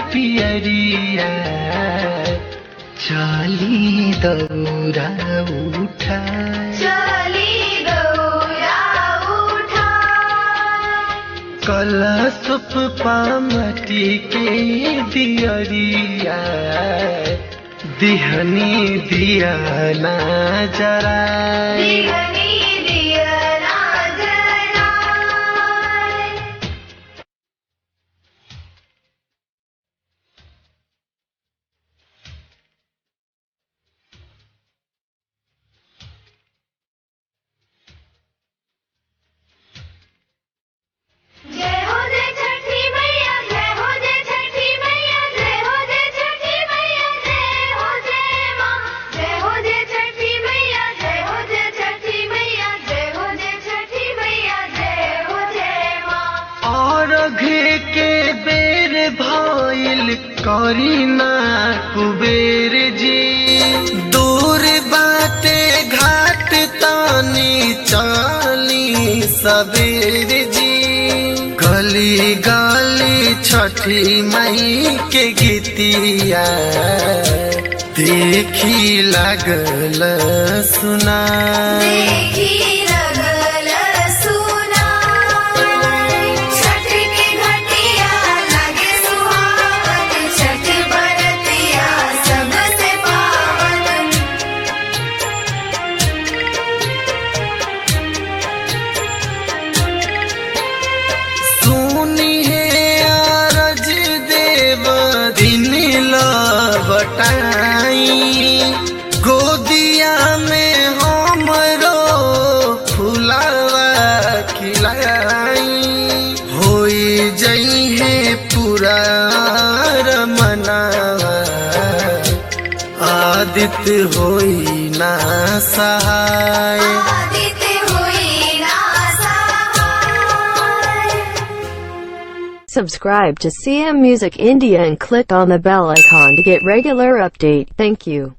पियरिया चली दौरा उठा चली गौरा उठा कलशप पामती के दियरिया दिहनी दिया ना जरा दिगनी दिया ना जलाए जय हो जय छठी मैया जय हो जय छठी मैया जय हो जय छठी मैया जय हो जय माँ जय हो जय छठी मैया जय हो जय छठी मैया जय हो जय छठी मैया जय हो जय माँ और घे के बेर भइल करीना कुबेर जी दूर बाटे घाट तानी चाली सबेर जी गली गली छठी मई के गीतिया देखी लागल सुना देखी लगल सुनाई छठ के घटिया लगे सुहावन छठ बरतिया सबसे पावन सुनिए अरज देव दिन लबटाई गोदिया में हमरो फुलावा खिलाई होई जइहे पूरा रमनावा आदित्य होई ना सहाय आदित्य हुई ना सहाय Subscribe to CM Music India and click on the bell icon to get regular update. Thank you.